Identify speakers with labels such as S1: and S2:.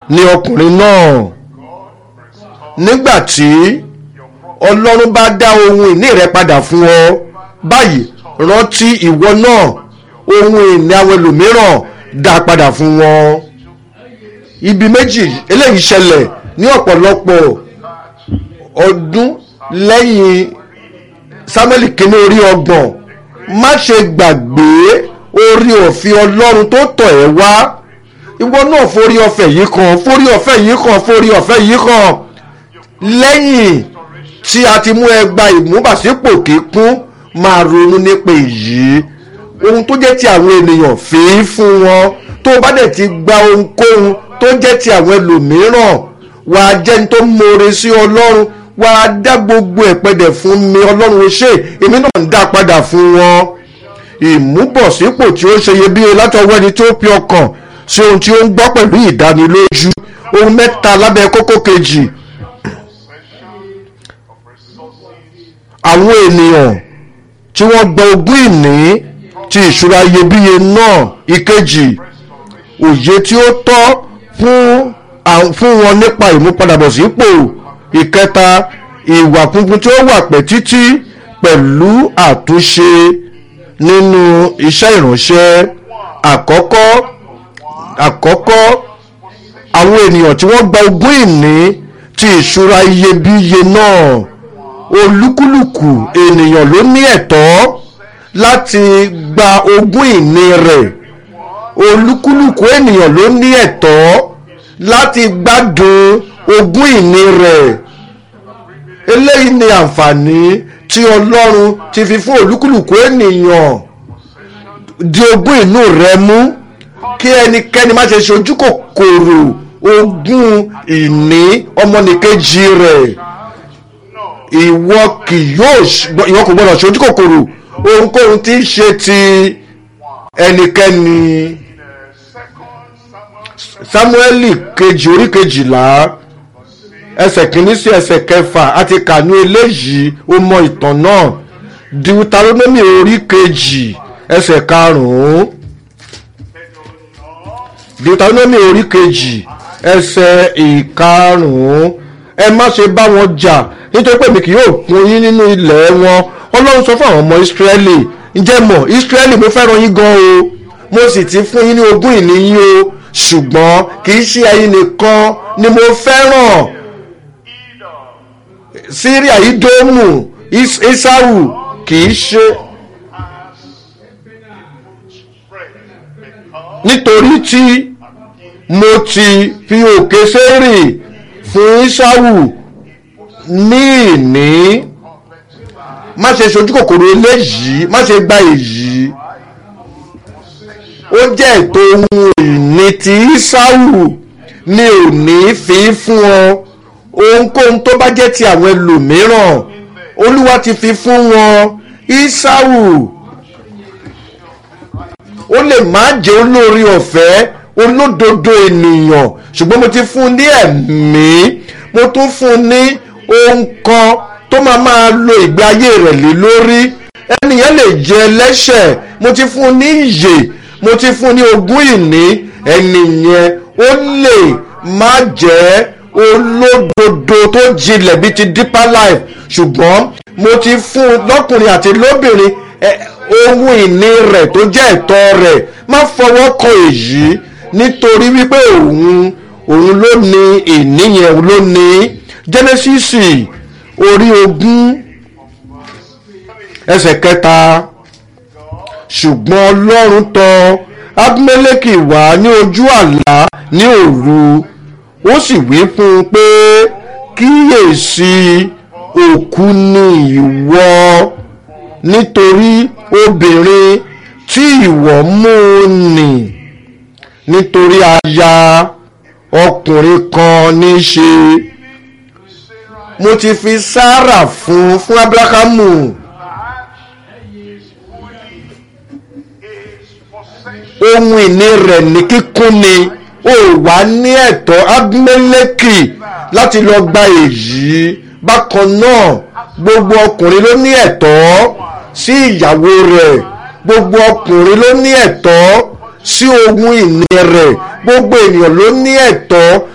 S1: ni ọkùnrin náà nígbà tí ọlọ́run bá dá ohun ìní rẹ padà fún ọ báyìí rántí ìwọ náà ohun ìní àwọn ẹlòmíràn dá padà fún wọn ibi méjì eléyìí ṣẹlẹ̀ ní ọ̀pọ̀lọpọ̀ ọdún lẹ́yìn Sámúẹ́lì kínní orí ọgbọ̀n má ṣe gbàgbé orí òfin ọlọ́run tó tọ̀ ẹ́ wá ìwọ náà forí ọ̀fẹ́ yìí kan forí ọ̀fẹ́ yìí kan forí ọ̀fẹ́ yìí kan lẹ́yìn tí a ti mú ẹgba ìmúbàsípò kíkún máa ronú nípa èyí ohun tó jẹ́ ti àwọn ènìyàn fèé fún wọn tó bá dẹ̀ ti gba ohunkóhun tó jẹ́ ti àwọn ẹlòmíràn wàá jẹ́ni tó mọ̀ọ́re sí ọlọ́run wàá dá gbogbo ẹ̀pẹ̀dẹ̀ fún mi ọlọ́run ó ṣe èmi náà ń dá padà fún wọn ìmúbọ̀sípò tí ó ṣe iyebíye látọwọ́ ẹni tó fi ọkàn sí ohun tí ó ń gbọ́ pẹ̀lú ìdánilójú ohun mẹ́ta lábẹ́ kókó kejì àwọn ènìyàn tí wọ́n gba ogún ìní ti ìṣúra iyebíye náà ìkejì òye tí ó tọ́ fún fún wọn nípa ìmúpadàbọ̀sípò ìkẹta ìwà funfun tí ó wà pẹ́ títí pẹ̀lú àtúnṣe nínú iṣẹ́ ìránṣẹ́ àkọ́kọ́ àkọ́kọ́ àwọn ènìyàn tí wọ́n gba ogún ìní ti ìṣúra iyebíye náà olúkúlùkù ènìyàn ló ní ẹ̀tọ́ láti gba ogún ìní rẹ̀ olúkúlùkù ènìyàn ló ní ẹ̀tọ́ láti gbádùn ogún ìní rẹ̀ eléyìí ni àǹfààní tí ọlọ́run ti fi fún olúkúlùkù ènìyàn di ogún inú rẹ̀ mú kí ẹnikẹ́ni má ṣe ṣojú kòkòrò ogún ìní ọmọnìkejì rẹ̀ ìwọ kì yóò ìwọ kò gbọdọ̀ ṣojú kòkòrò ohunkóhun tí ń ṣe ti ẹnikẹ́ni Sámúẹ́lì kejì orí kejìlá ẹsẹ̀ kìíní sí ẹsẹ̀ kẹfà àti kànú eléyìí ó mọ ìtàn náà Deuteronomy orí kejì ẹsẹ̀ karùn-ún Deuteronomy orí kejì ẹsẹ̀ ìkarùn-ún ẹ má ṣe bá wọn jà nítorí pé mi kì yóò fún yín nínú ilẹ̀ wọn Ọlọ́run sọ fún àwọn ọmọ Ísírẹ́lì ǹjẹ́ mọ̀ Ísírẹ́lì mo fẹ́ràn yín gan o mo sì ti fún yín ní ogún ìní yín o ṣùgbọ́n kì í ṣe ẹ̀yin nìkan ni mo fẹ́ràn Síríà Ídómù Ísáwù kì í ṣe nítorí tí mo ti fi òkè sérì fún Ísáwù ní ìní má ṣe ṣojú kòkòrò eléyìí má ṣe gba èyí ó jẹ́ ètò ohun ìní tí Ísáwù ní òní fi fún ọ ohunkóhun tó bá jẹ́ ti àwọn ẹlòmíràn Olúwa ti fi fún wọn Ísáwù ó lè má jẹ́ olórí ọ̀fẹ́ olódodo ènìyàn ṣùgbọ́n mo ti fún un ní ẹ̀mí mo tún fún un ní ohun kan tó máa máa lo ìgbé ayé rẹ̀ lé lórí ẹnìyẹn lè jẹ ẹlẹ́ṣẹ̀ mo ti fún un ní ìyè mo ti fún un ní ogún ìní ẹnìyẹn ó lè má jẹ́ olódodo tó jinlẹ̀ bíi ti deeper life ṣùgbọ́n mo ti fún un lọ́kùnrin àti lóbìnrin ohun ìní rẹ̀ tó jẹ́ ẹ̀tọ́ rẹ̀ má fọwọ́ kan èyí nítorí wípé òun òun ló ní ìní yẹn ló ní Genesis orí ogún ẹsẹ̀ kẹta ṣùgbọ́n Ọlọ́run tọ̀ Abimeleki wá ní ojú àlá ní òru ó sì wí fún un pé kíyèsí òkú ni ìwọ nítorí obìnrin tí ìwọ mú nì nítorí aya ọkùnrin kan ní í ṣe mo ti fi Sárà fún fún Abrahamu ohun ìní rẹ̀ ní kíkún ni ó wà ní ẹ̀tọ́ Abimeleki láti lọ gba èyí bákan náà gbogbo ọkùnrin ló ní ẹ̀tọ́ sí ìyàwó rẹ̀ gbogbo ọkùnrin ló ní ẹ̀tọ́ sí ohun ìní rẹ̀ gbogbo ènìyàn ló ní ẹ̀tọ́